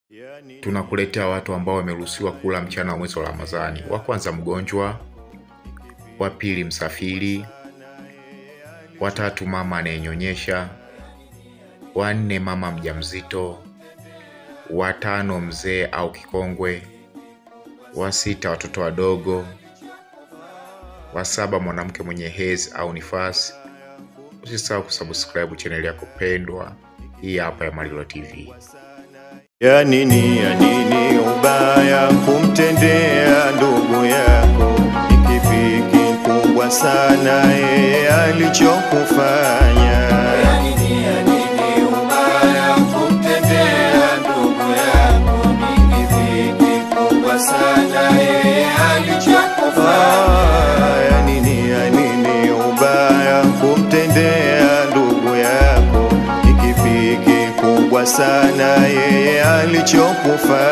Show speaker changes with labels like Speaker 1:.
Speaker 1: tunakuletea watu ambao wameruhusiwa kula mchana wa mwezi wa Ramadhani. Wa kwanza mgonjwa, wa pili msafiri, wa tatu mama anayenyonyesha, wa nne mama mjamzito, wa tano mzee au kikongwe, wa sita watoto wadogo, wa saba mwanamke mwenye hedhi au nifasi. Usisahau kusubscribe chaneli yako pendwa hii hapa ya Malilo TV.
Speaker 2: Ya nini, ya nini ubaya kumtendea ndugu yako? Ni kipi kikubwa sana yeye alichokufanya?
Speaker 3: Ya nini, ya nini ubaya kumtendea ndugu yako? Ni kipi kikubwa sana yeye alichokufanya?
Speaker 2: Ah, Ya nini, ya nini ubaya kumtendea ndugu yako? Ni kipi kikubwa sana yeye alichokufanya?